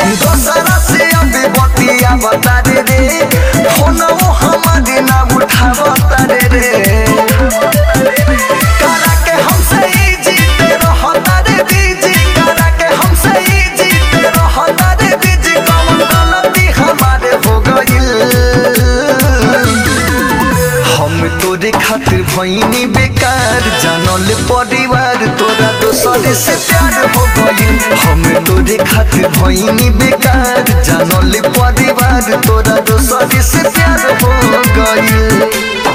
दोसरा से अभी बतिया बता रे रे फोनो हमारी ना उठा बता रे रे करा के हमसे ही जीते रहता रे बीजी करा के हमसे ही जीते रहता रे बीजी कौन गलती हमारे हो गइल हम तोरे खातिर भईनी बेकार जानल परिवार तोरा दोसर से प्यार हो गइल हम तोरे खातिर भईनी बेकार जानल परिवार तोरा दोसर से प्यार हो गइल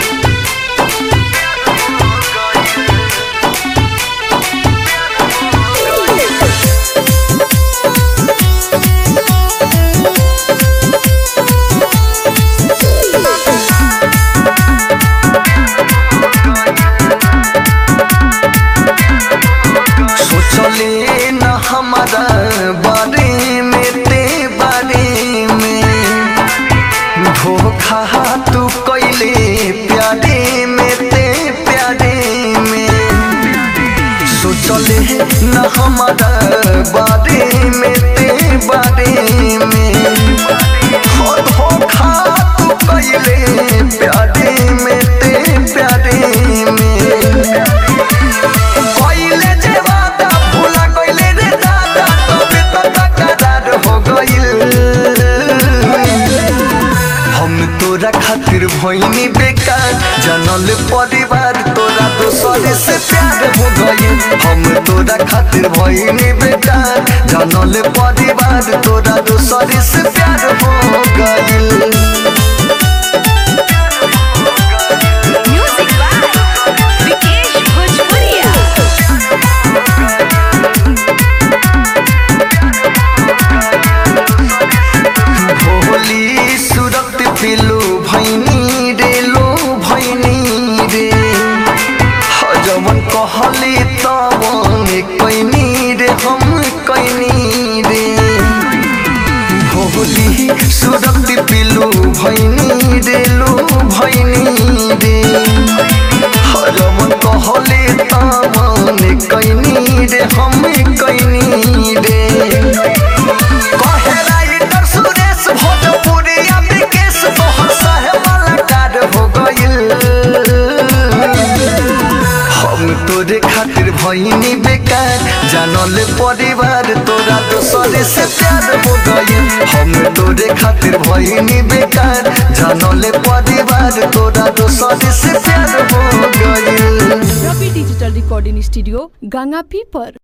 सोचले न हमारा बारे में ते बारे में धोखा तू कैले प्यारे में ते प्यारे में सोचले न हमारा बारे में ते बारे में हो धोखा तू कैले प्यारे में ते प्यारे में कइले जे वादा भूला गइले रे दादा तबे त तकरार हो गइल हम तोरा खातिर भइनी बेकार जानल परिवार तोरा दोसर से प्यार हो गइल हम तोरा खातिर भइनी बेकार जानल परिवार तोरा दोसर से प्यार हो गइल Music by Vikesh Bhojpuria. भोली सुरत पिलो भैनी रे लो भैनी रे जवन कहली तवन कैनी रे हम कैनी रे भोली सुरत पिलो भैनी रे लो भैनी रे जवन कहली तवन कैनी रे हम कैनी रे कहे राइटर सुरेश भोजपुरिया विकेश तोहर सहे वाला कार्ड हो गइल हम तोरे खातिर भइनी बेकार जानल परिवार तोरा दोसर से प्यार हो गइल हम तोरे खातिर भइनी बेकार जानल परिवार तोरा दोसर से प्यार हो गइल रवि डिजिटल रिकॉर्डिंग स्टूडियो गंगापी पर